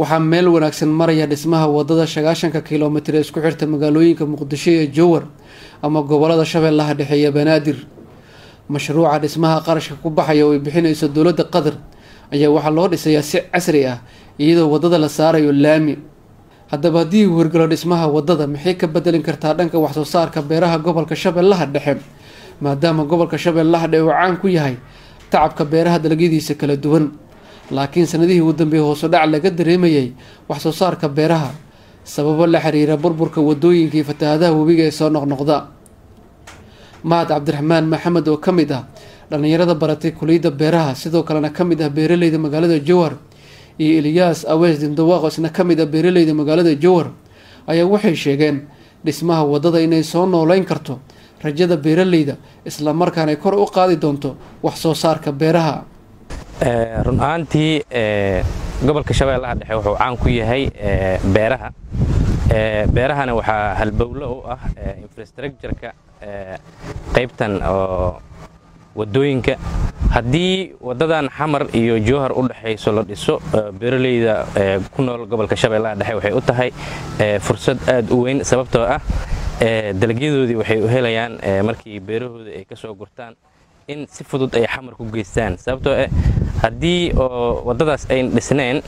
waxaa meel wanaagsan maraya dhismaha wadada sagaashanka kilomitir ee isku xirta magaalooyinka muqdisho iyo jowar ama gobolada shabeellaha dhexe iyo banaadir mashruuca dhismaha qarashka ku baxaya oo ay bixinayso dowladda qatar ayaa waxaa loo dhisayaa si casri ah iyadoo wadada la saarayo laami haddaba haddii uu hirgalo dhismaha wadada maxay ka bedelin kartaa dhanka waxsoo saarka beeraha gobolka shabeellaha dhexe maadaama gobolka shabeellaha dhexe uu caan ku yahay tacabka beeraha dalagyadiisa kala duwan laakiin sanadihii ugu dambeeyay hoosu dhac laga dareemayay waxsoo saarka beeraha sababo la xiriira burburka wadooyinka iyo fatahaadaha webiga ee soo noqnoqda mahad cabdiraxmaan maxamed oo ka mid ah dhallinyarada baratay kuliyadda beeraha sidoo kalena ka mid ah beeraleyda magaalada jowhar iyo eliyaas awees dindawaaq isna ka mid ah beeraleyda magaalada jowhar ayaa waxay sheegeen dhismaha wadada inay soo nooleyn karto rajada beeraleyda islamarkaana ay kor u qaadi doonto wax soo saarka beeraha run ahaantii gobolka shabeellaha dhexe wuxuu caan ku yahay beeraha beerahana waxaa halbowlo u ah infrastructureka qaybtan oo wadooyinka haddii wadadan xamar iyo jowhar u dhexayso la dhiso beeraleyda ku nool gobolka shabeellaha dhexe waxay u tahay fursad aad u weyn sababtoo ah dalagyadoodii waxay u helayaan markii beerahooda ay ka soo gurtaan in si fudud ay xamar ku geystaan sababtoo ah haddii oo waddadaas ayn dhisnayn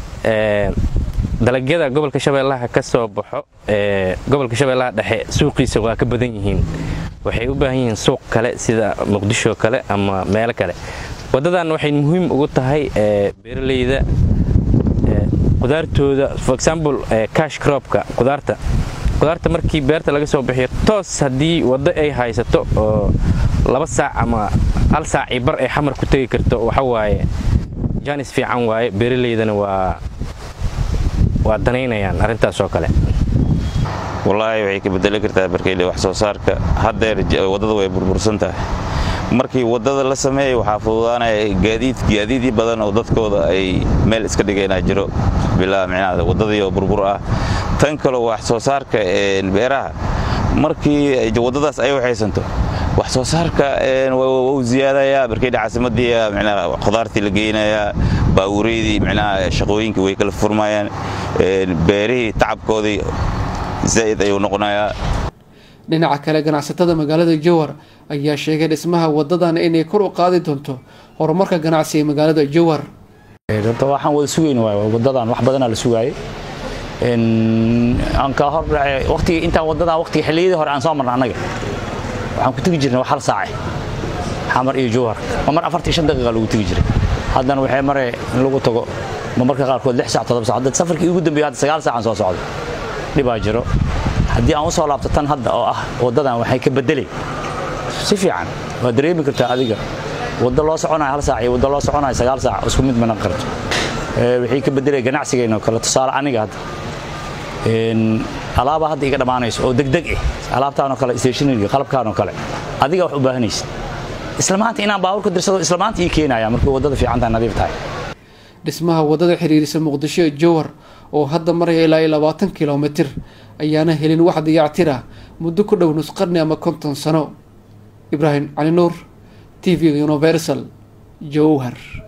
dalagyada gobolka shabeellaha ka soo baxo gobolka shabeellaha dhexe suuqiisa waa ka badan yihiin waxay u baahan yihiin suuq kale sida muqdisho kale ama meelo kale waddadan waxay muhiim ugu tahay beeraleyda qudaartooda for example cash cropka qudaarta qudaarta markii beerta laga soo bixiyo toos haddii waddo ay haysato oo laba saac ama hal saac iyo bar ay xamar ku tegi karto waxa waaye jaanis fiican waaye beeraleydana waa waa danaynayaan arrintaas oo kale wallaahi waxay ka bedeli kartaa barkeyle wax soo saarka haddeer waddada way burbursan tahay markii waddada la sameeyay waxaa fududaanaya gaadiid gaadiidii badan oo dadkooda ay meel iska dhigaynaa jiro bilaa micnaha waddadii oo burbur ah tan kaloo wax soo saarka beeraha markii waddadaas ay waxaysanto wax soo saarka wuu ziyaadayaa barkeydha caasimadii micnaha khudaartii la geynayaa baawureydii micnaha shaqooyinkii way kala furmayaan beerihii tacabkoodii zaa'id ayuu noqonayaa dhinaca kale ganacsatada magaalada jowhar ayaa sheegay dhismaha wadadan inay kor u qaadi doonto horumarka ganacsi ee magaalada jowhar horta waxaan wada sugayn waay wadadan wax badanaa la sugaayay aan ka hor waqtiga intaan wadadan waqtiga xilliyadii hore aan soo marna annaga waxaan ku tegi jirnay wax hal saace xamar iyo jowhar ma mar afartii shan daqiiqa lagu tegi jiray haddana waxay mare in lagu tago ma marka qaarkood lix saac todoba saac dad safarkii ugu dambeeyay hadda sagaal saacaan soo socday dhibaa jiro haddii aan u soo laabto tan hadda oo ah waddadan waxay ka beddelay si fiican waa dareemi kartaa adiga waddo loo soconayo hal saac iyo waddo loo soconayo sagaal saac isku mid mana qarto waxay ka beddelay ganacsigeenoo kale tusaale aniga hadda alaaba hadda iga dhammaanayso oo degdeg ah alaabtaanoo kale stationariga qalabkaanoo kale adiga wax u baahanaysa isla maanta inaan baabuurka dirsado isla maanta ii keenaya markii waddada fiicantahay nadiif tahay dhismaha wadada xiriirisa muqdisho ee jowhar oo hadda maraya ilaa iyo labaatan kilomitir ayaana helin wax dayactir ah muddo ku dhow nusqarni ama konton sano ibraahim cali nuur t v universal jowhar